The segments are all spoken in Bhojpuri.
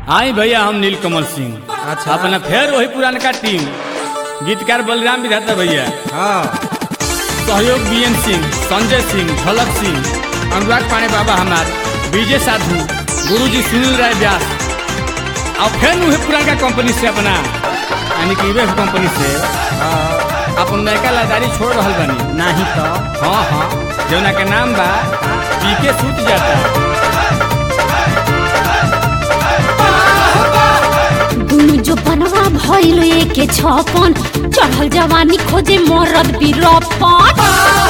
आई भैया हम नीलकमल सिंह अच्छा। अपना फिर वही पुरानका टीम गीतकार बलराम विधाता भैया हाँ सहयोग बीएन सिंह संजय सिंह झलक सिंह अनुराग पाणे बाबा हमार विजय साधु गुरुजी सुनील राय व्यास और फिर वही पुरानका कंपनी से अपना यानी कि वेब कंपनी से अपन नयका लादारी छोड़ रहल बनी नहीं तो हाँ हाँ जौना के नाम बा पीके सूत जाता दुनु जो बनवा भइल एके छपन चढ़ल जवानी खोजे मरद बीरपन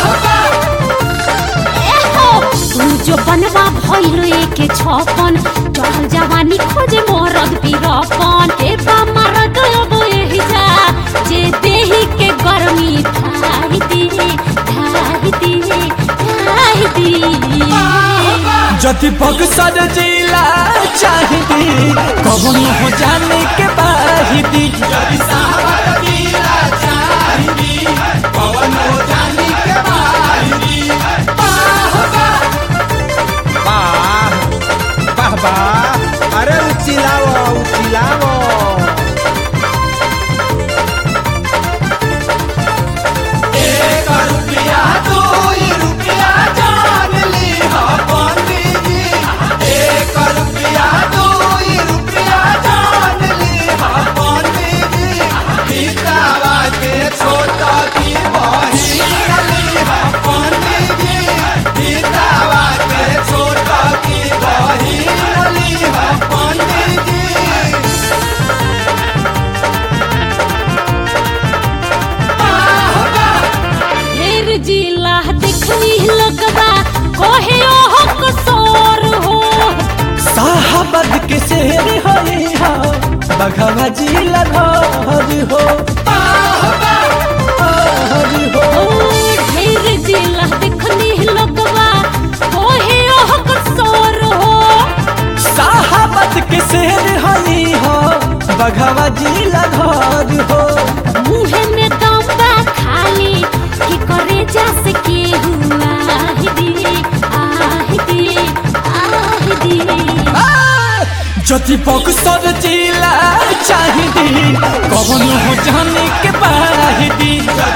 एहो, दुनु जो बनवा भइल एके छपन चढ़ल जवानी खोजे मरद बीरपन ए बा मरद अब एही जा जे देही के गर्मी धाहि दी धाहि दी धाहि दी जति बक्सर जिला चाहिदी कौन हो जाने के बाहिदी वाह वाह वाह अरे उचिलाओ उचिलाओ ढेर जिला देखनी लगवा कोहे ओह कसोर हो साहबद के शेर हरी हो बघवा जिला घर हो हरी हो ओ ढेर जिला देखनी लगवा कोहे ओह कसोर हो साहबद के शेर हरी हो बघवा जिला घर हो मुहे में दम बा खाली की करे जा सके हुआ दी आहि दी आहि दी जति बक्सर जिला चाहिदी कौन हो जाने के बाहिदी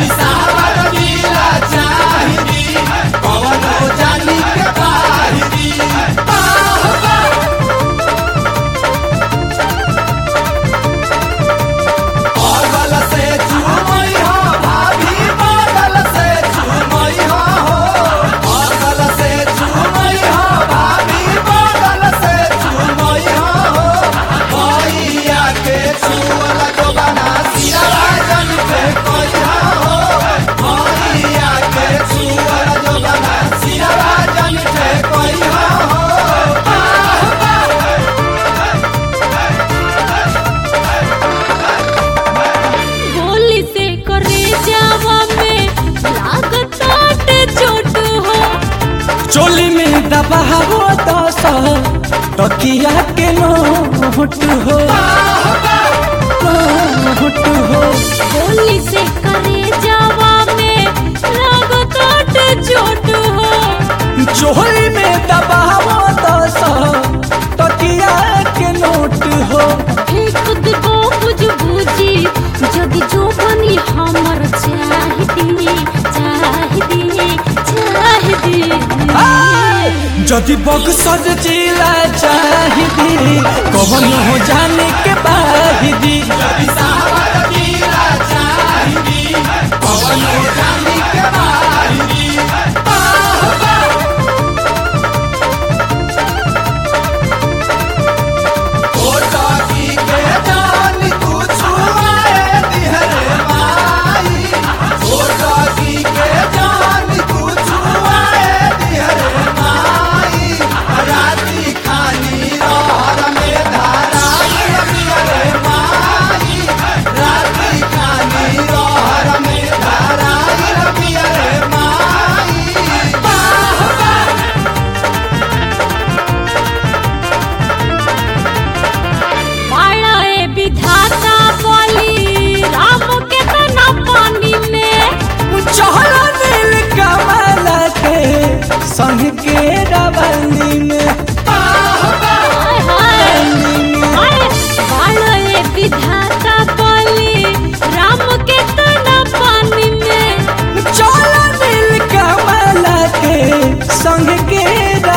गोली से करे जावा में लागत आटे चोट हो चोली में दबावो दस तकिया के नोट हो नोट हो गोली से करे जावा में लागत आटे चोट हो चोली में दबावो दस तकिया के नोट हो एक दिगो बुझ बुझी जदि जो बनी हमर चाहिदी चाहिदी चाहिदी जदि बक्सर जिला चाहिदी कौन हो जाने के बाहिदी राती खानी रहर में धारा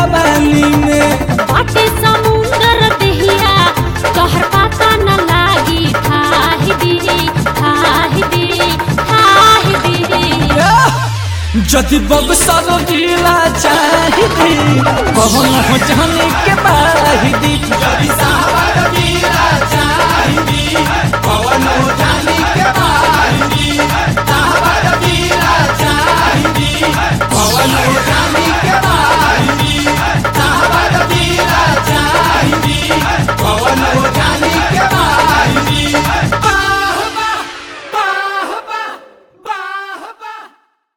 जवानी में बाटे समुंदर देहिया तोहर पता न लागी ठाहि दी ठाहि दी ठाहि दी जदि बक्सर जिला चाहिदी कौन हो जाने के बाहिदी जदि साहब जिला चाहिदी कौन हो जाने के